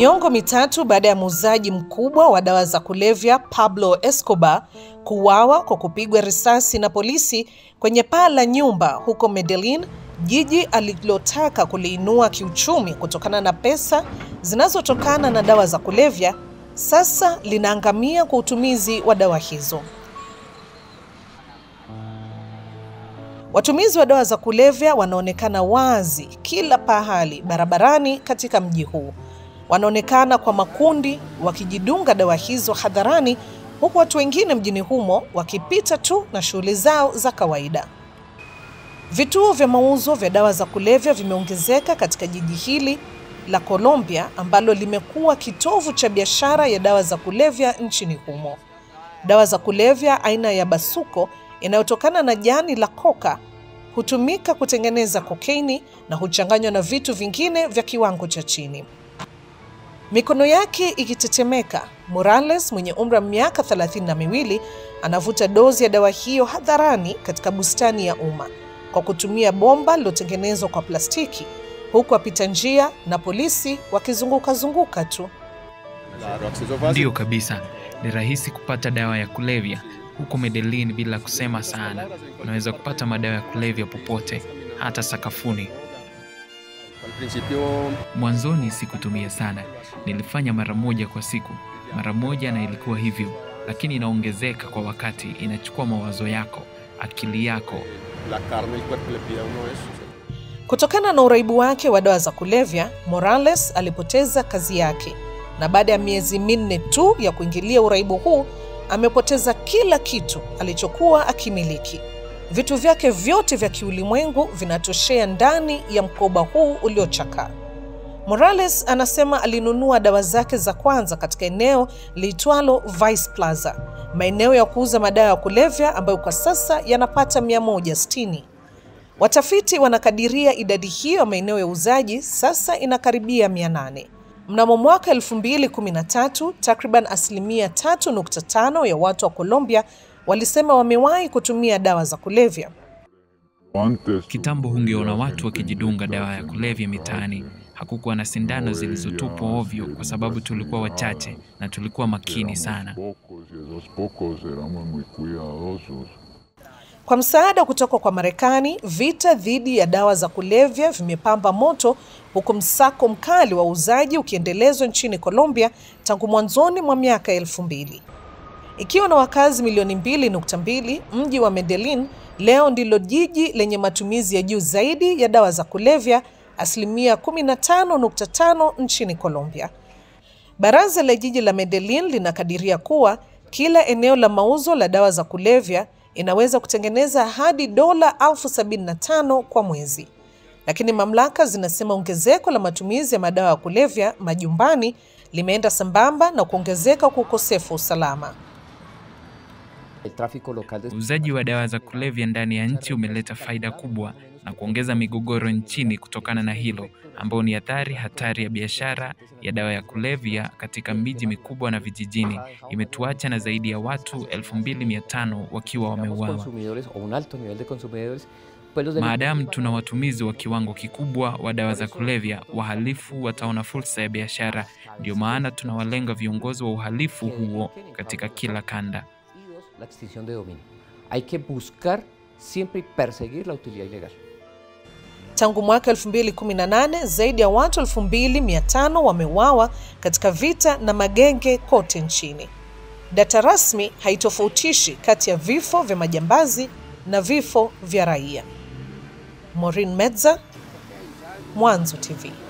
Miongo mitatu baada ya muuzaji mkubwa wa dawa za kulevya Pablo Escobar kuuawa kwa kupigwa risasi na polisi kwenye paa la nyumba huko Medellin, jiji alilotaka kuliinua kiuchumi kutokana na pesa zinazotokana na dawa za kulevya, sasa linaangamia kwa utumizi wa dawa hizo. Watumizi wa dawa za kulevya wanaonekana wazi kila pahali barabarani katika mji huu. Wanaonekana kwa makundi wakijidunga dawa hizo hadharani, huku watu wengine mjini humo wakipita tu na shughuli zao za kawaida. Vituo vya mauzo vya dawa za kulevya vimeongezeka katika jiji hili la Colombia ambalo limekuwa kitovu cha biashara ya dawa za kulevya nchini humo. Dawa za kulevya aina ya basuko inayotokana na jani la koka hutumika kutengeneza kokaini na huchanganywa na vitu vingine vya kiwango cha chini. Mikono yake ikitetemeka, Morales mwenye umri wa miaka thelathini na miwili anavuta dozi ya dawa hiyo hadharani katika bustani ya umma kwa kutumia bomba lilotengenezwa kwa plastiki, huku wapita njia na polisi wakizunguka zunguka tu. Ndiyo kabisa, ni rahisi kupata dawa ya kulevya huko Medellin bila kusema sana. Unaweza kupata madawa ya kulevya popote, hata sakafuni. Mwanzoni sikutumia sana, nilifanya mara moja kwa siku, mara moja, na ilikuwa hivyo, lakini inaongezeka kwa wakati. Inachukua mawazo yako, akili yako. Kutokana na uraibu wake wa dawa za kulevya, Morales alipoteza kazi yake, na baada ya miezi minne tu ya kuingilia uraibu huu amepoteza kila kitu alichokuwa akimiliki. Vitu vyake vyote vya kiulimwengu vinatoshea ndani ya mkoba huu uliochakaa. Morales anasema alinunua dawa zake za kwanza katika eneo liitwalo Vice Plaza, maeneo ya kuuza madawa ya kulevya ambayo kwa sasa yanapata 160. Watafiti wanakadiria idadi hiyo ya maeneo ya uuzaji sasa inakaribia 800. Mnamo mwaka 2013 takriban asilimia 3.5 ya watu wa Colombia walisema wamewahi kutumia dawa za kulevya. Kitambo hungeona watu wakijidunga dawa ya kulevya mitaani. Hakukuwa na sindano zilizotupwa ovyo, kwa sababu tulikuwa wachache na tulikuwa makini sana. Kwa msaada kutoka kwa Marekani, vita dhidi ya dawa za kulevya vimepamba moto, huku msako mkali wa uuzaji ukiendelezwa nchini Colombia tangu mwanzoni mwa miaka elfu mbili. Ikiwa na wakazi milioni mbili nukta mbili, mji wa Medellin leo ndilo jiji lenye matumizi ya juu zaidi ya dawa za kulevya, asilimia 15.5 nchini Colombia. Baraza la jiji la Medellin linakadiria kuwa kila eneo la mauzo la dawa za kulevya inaweza kutengeneza hadi dola elfu sabini na tano kwa mwezi, lakini mamlaka zinasema ongezeko la matumizi ya madawa ya kulevya majumbani limeenda sambamba na kuongezeka kwa ukosefu wa usalama. Uuzaji wa dawa za kulevya ndani ya nchi umeleta faida kubwa na kuongeza migogoro nchini kutokana na hilo, ambao ni athari hatari ya biashara ya dawa ya kulevya katika miji mikubwa na vijijini. Imetuacha na zaidi ya watu 2500 wakiwa wameuawa. Maadamu tuna watumizi wa kiwango kikubwa wa dawa za kulevya, wahalifu wataona fursa ya biashara. Ndio maana tunawalenga viongozi wa uhalifu huo katika kila kanda. la extinción de dominio. Hay que buscar siempre y perseguir la utilidad ilegal. Tangu mwaka 2018 zaidi ya watu 2500 wameuawa katika vita na magenge kote nchini. Data rasmi haitofautishi kati ya vifo vya majambazi na vifo vya raia. Maureen Medza, Mwanzo TV.